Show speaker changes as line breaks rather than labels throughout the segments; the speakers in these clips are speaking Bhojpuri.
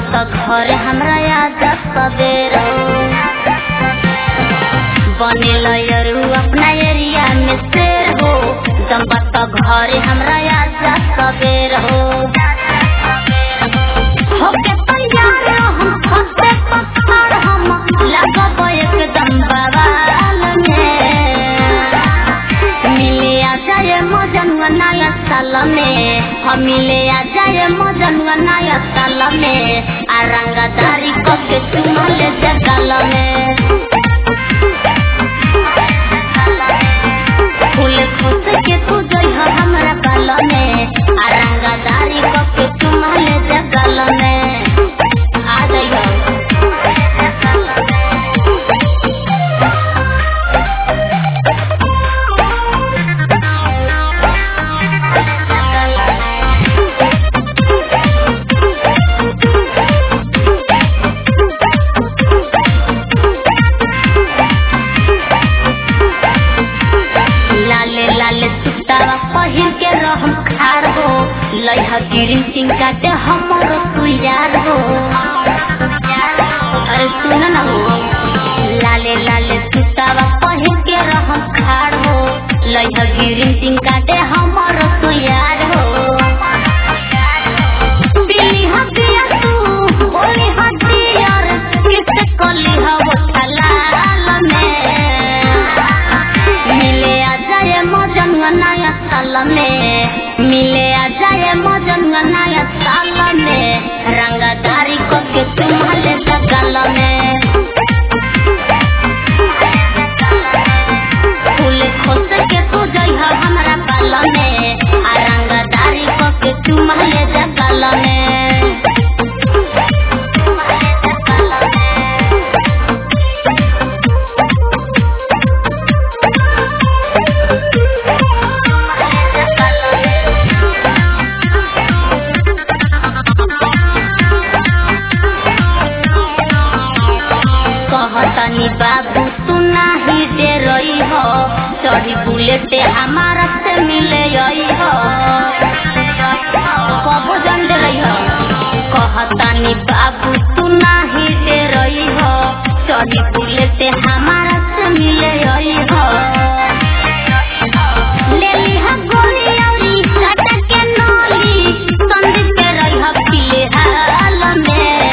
त घर हमरा याद सबेर बनेल यरू अपना एरिया में शेर हो जम्बा त घर हमरा याद सबेर हो होके तैयार हम फंसे पत्थर हम लगब एकदम बवाल में मिले आ जाए मजनुआ नया साल में हम मिले आ जाए मजनुआ नया साल में आ रंगदारी कके चुमल जगल में फूल खुश के तू जइह हमरा बाल में आ रंगदारी कके चुमल जगल में आ जइह लाले लाले सुतावा पहिर के रहम खार हो लइहा गिरिन सिंह काटे हमरो तू यार हो अरे सुन न हो लाले लाले सुतावा पहिर के रहम खार हो लइहा गिरिन सिंह काटे हमरो तू यार हो बिली हदिया तू बोली हदियार किस कली हव ठलाल में मिले आ जाए मजन नया साल में मिले आ जाए मजन नया साल में रंगदारी को के तुम्हारे सगल में फूल खोस के तू जइह हमरा बाल में आ रंगदारी को के तुम्हारे जगल में कहतनी बाबू तू नाही दे रही हो चढ़ी बुलेट हमारा से मिले आई हो कबो जन दे रही हो कहतनी बाबू तू नाही दे रही हो चढ़ी बुलेट हमारा से मिले आई हो ले ली हा गोली औरी चाचा के नौली संदीप के रही हो पीले हाल में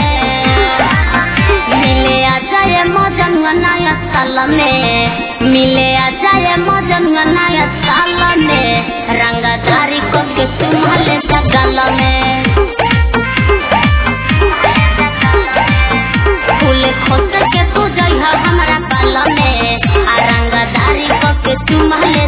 मिले आ जाए मजन नया साल में मिले आ जाए मजन नया साल में रंगदारी को के तुम्हारे जगल में फूल खोस के तू जइह हमरा बाल में आ रंगदारी को के तुम्हारे